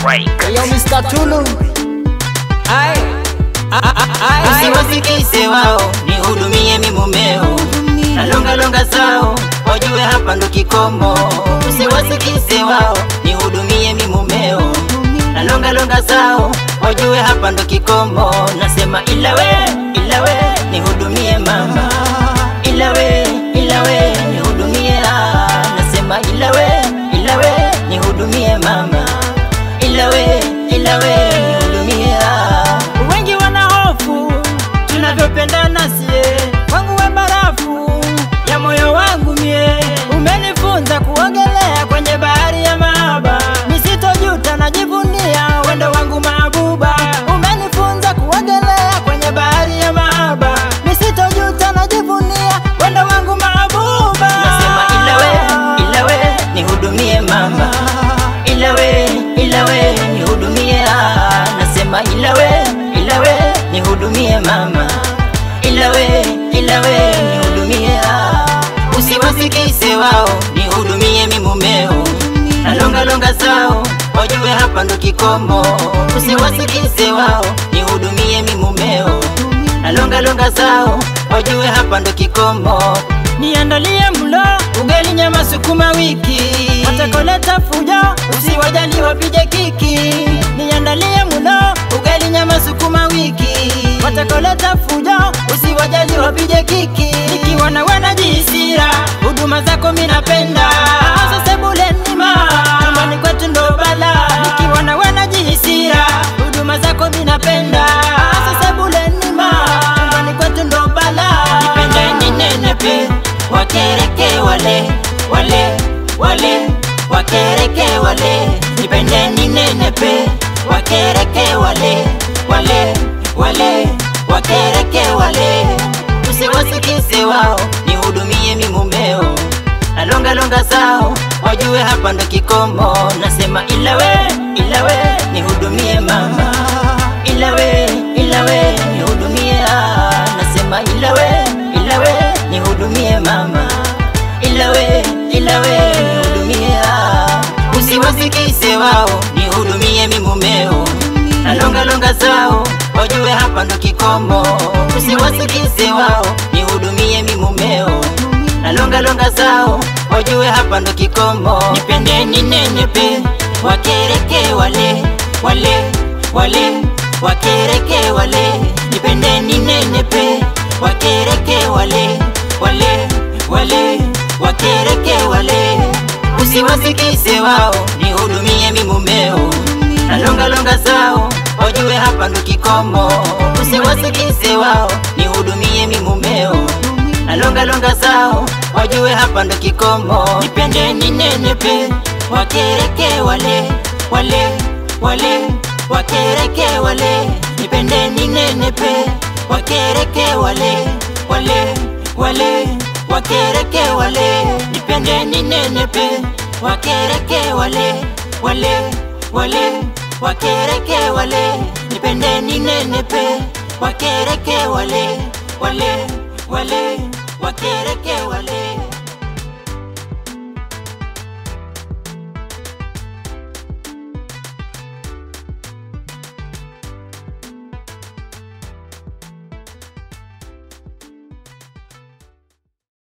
Yo, Mr. Tulu. Ai, ai, ai, ai. Usiwasikise wao, nihudumie mi mumeo, na longa longa zao wajue hapa ndo kikomo. Usiwasikise wao, nihudumie mi mumeo, na longa longa zao wajue hapa ndo kikomo. Nasema ila we, ila we, nihudumie mama, ila we, ila we, nihudumie ah. Nasema ila we, ila we, nihudumie mama, ila we, ila we, nihudumie ah. Wengi wana hofu tunavyopendana sie, kwangu we barafu ya moyo wangu mie, umenifunza kuogelea kwenye bahari ya mahaba, nisitojuta najivunia wendo wangu mabuba, umenifunza kuogelea kwenye bahari ya mahaba, nisitojuta najivunia wendo wangu mabuba. Nasema ila we, ila we, nihudumie mama, ila we, ila we, nihudumie ah. Nasema ila we, ila we, nihudumie mama, ila we, ila we, nihudumie ah. Usiwasikise wao, nihudumie mi mumeo, na longa longa zao wajue hapa ndo kikomo. Usiwasikise wao, nihudumie mi mumeo, na longa longa zao wajue hapa ndo kikomo. Niandalie mlo ugali, nyama, sukuma wiki, watakoleta fujo, usiwajali wapige kiki. Niandalie mlo ugali, nyama, sukuma wiki, watakoleta fujo, usiwajali wapige kiki. Nikiwa na wana jisira, huduma zako minapenda, sasa sebuleni ma nyumbani kwetu ndo bala. Nikiwa na wana jisira, huduma zako minapenda, sasa sebuleni ma nyumbani kwetu ndo bala. Nipende ninenepe, wakereke wale wale wale, wakereke wale. Nipende ninenepe, wakereke wale wale wale, wakereke wale. Usiwasikise wao, nihudumie mi mumeo, na longa longa zao wajue hapa ndo kikomo. Nasema ila we, ila we, nihudumie mama, ila we, ila we, nihudumie ah. Nasema ila we, ila we, nihudumie mama, ila we, ila we, nihudumie ah. Usiwasikise wao, nihudumie mi mumeo, na longa longa zao wajue hapa ndo kikomo. Usiwasikise wao, nihudumie mi mumeo, na longa longa zao wajue hapa ndo kikomo. Nipende ninenepe, wakereke wale wale wale, wakereke wale. Nipende ninenepe, wakereke wale wale wale, wakereke wale. Usiwasikise wao, nihudumie mi mumeo, na longa longa zao wajue hapa ndo kikomo. Usiwasikise wao, nihudumie mi mumeo, na longa longa zao wajue hapa ndo kikomo. Nipende ninenepe, wakereke wale wale wale, wakereke wale. Nipende ninenepe, wakereke wale wale wale, wakereke wale. Nipende ninenepe, wakereke wale wale wale, wakereke wale. Nipende ninenepe, wakereke wale wale wale, wakereke wale.